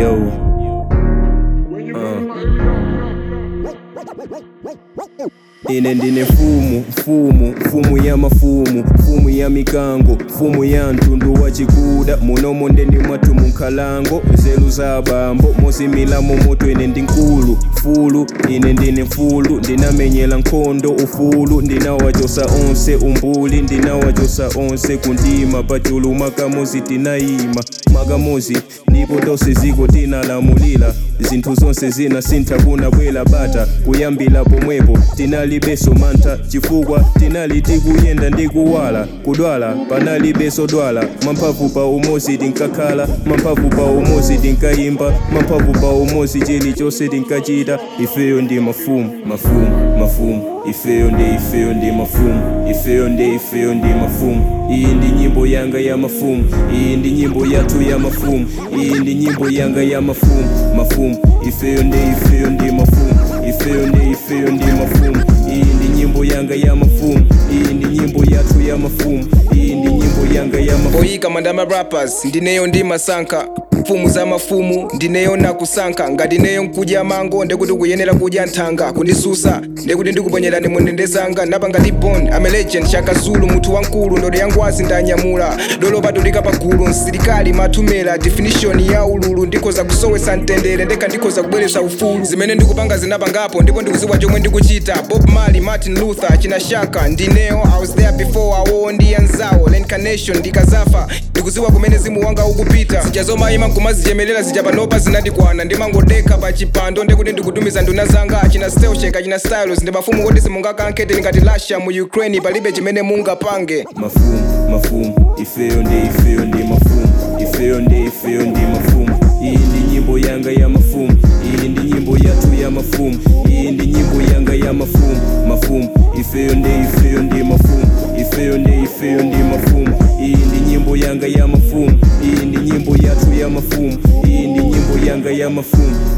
Yo. ine ndine mfumu mfumu mfumu ya mafumu mfumu ya mikango mfumu ya mtundu wa chikuda munomo ndeni mwathu munkhalango nzeru za bambo mozimilamo moto ine ndi nkulu fulu ine ndine mfulu ndinamenyera nkhondo ufulu ndinawachosa onse umbuli ndinawachosa onse kundima pachulu mwakamozi tinayima mwakamozi ndipo tonse ziko tinalamulira zinthu zonse zina sintha kunabwera bata kuyambira pomwepo tinalibenso mantha chifukwa tinali tikuyenda ndi kuwala kudwala panalibenso dwala mamphamvu pa umozi tinkakhala mamphamvu pa umozi tinkayimba mamphamvu pa umozi chilichonse tinkachita ifeyo ndi mafumu mafumu mafumu ifeyo ndi ifeyo ndi mafumu ifeyo ndi ifeyo ndi mafumu iyi ndi nyimbo yanga ya mafumu iyi ndi nyimbo yathu ya mafumu iyi ndi nyimbo yanga ya mafumu mafumu ifeyo ndi ifeyo ndi mafumu ifeyo ndi ifeyo ndi mafumu iyi ndi nyimbo yanga ya mafumu iyi ndi nyimbo yathu ya mafumu iyi ndi nyimbo yanga ya mafumu oyika mandama rappers ndineyo ndi masankha mfumu za mafumu ndineyo nakusankha ngati neyo nkudya mango ndekuti kuyenera kudya nthanga kundisusa ndekuti ndikuponyerani mundendezanga napanga ndi bond I'm a legend shaka zulu munthu wankulu ndodo yangwazi ndanyamula dolo patulika pagulu msilikali mathumera definition ya ululu ndikhoza kusowesa mtendere ndekha ndikhoza kubwereza ufulu zimene ndikupanga zinapangapo ndipo ndikuziwa chomwe ndikuchita bob marley martin luther china shaka ndineyo i was there before awo ndi anzawo reincarnation ndikazafa ndikuziwa kumene zimu wanga ukupita zija zomayima nkumazichemelera zija panopa zinandikwana ndimangodekha pa chipando ndekuti ndikutumiza nduna zanga achina stelshek achina stylos ndi mafumu kuti simungakankete ngati lasha mu ukraine palibe chimene mungapange mafumu mafumu ifeyo ndi ifeyo ndi mafumu ifeyo ndi ifeyo ndi mafumu iyi ndi nyimbo yanga ya mafumu iyi ndi nyimbo yathu ya mafumu iyi ndi nyimbo yanga ya mafumu mafumu ifeyo ndi ifeyo ndi mafumu ifeyo ndi ifeyo ndi mafumu iyi ndi nyimbo yanga ya mafumu iyi ndi nyimbo yathu ya mafumu iyi ndi nyimbo yanga ya mafumu